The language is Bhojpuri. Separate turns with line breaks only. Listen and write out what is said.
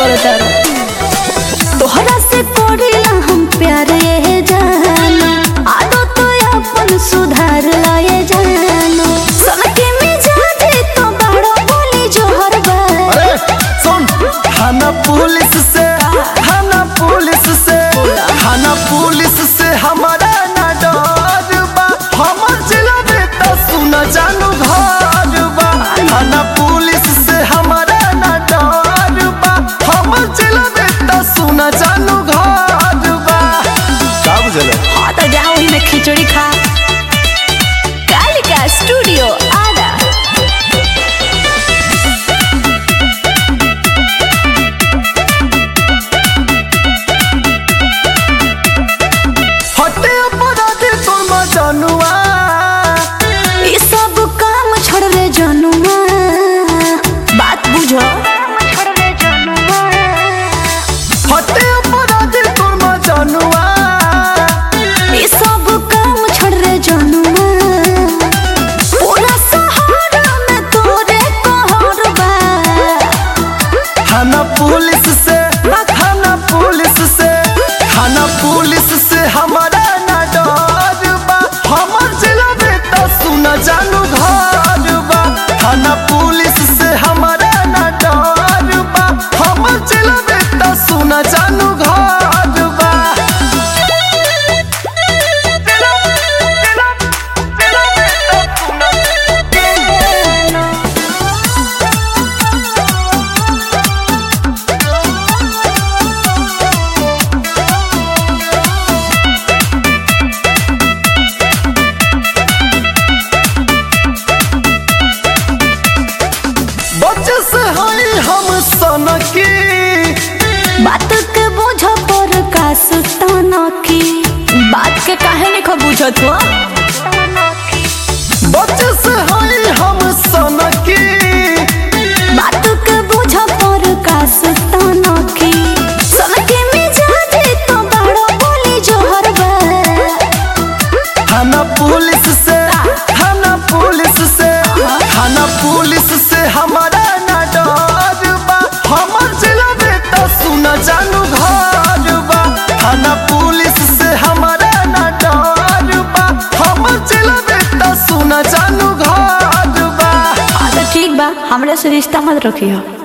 करता तोहरा से करेला हम प्यार ये जानो आदत अपन सुधार लाए जानो सबके मिजाज तो बड़ो बोली जोहर बा
अरे सुन थाना पुलिस से थाना पुलिस से थाना पुलिस से हमारा ना डर बा हमर जिला में तो सुना जानू घर बा थाना पुलिस से हमारा ना डर बा हमर जिला में तो सुना जानू घर बा का बुझले
हाँ तो जाओ ही में खिचड़ी खा कालिका स्टूडियो आदा
हटे अपराधी तोर मजनुआ
ये सब काम छोड़ रे जनुआ बात बुझो
हटे अपराधी तोर मजनुआ
ये सब काम छोड़ रे जनुआ पूरा सहारा में तोरे कहर बा
थाना पुलिस से थाना पुलिस से थाना पुलिस से हमारा ना डर बा हमर जिला में तो सुना जानू घर बा थाना पुलिस से हमारा ना डर बा हमर जिला में तो सुना जानू घर बा बच्चे से हई हम सनकी
बात के बुझ पर का सुताना की बात के काहे नहीं खो बुझत हो
बच्चे से हई हम सनकी
बात के बुझ पर का सुताना की सबके मिजाज तो बड़ो बोली जोहर बा
थाना पुलिस से थाना पुलिस से थाना पुलिस से हमारा ना डर बा हमर जिला में तो सुना जानू घर बा थाना पुलिस से हमारा ना डर बा हमर जिला में तो सुना जानू घर बा
हाँ तो ठीक बा हमरे से रिश्ता मत रखियो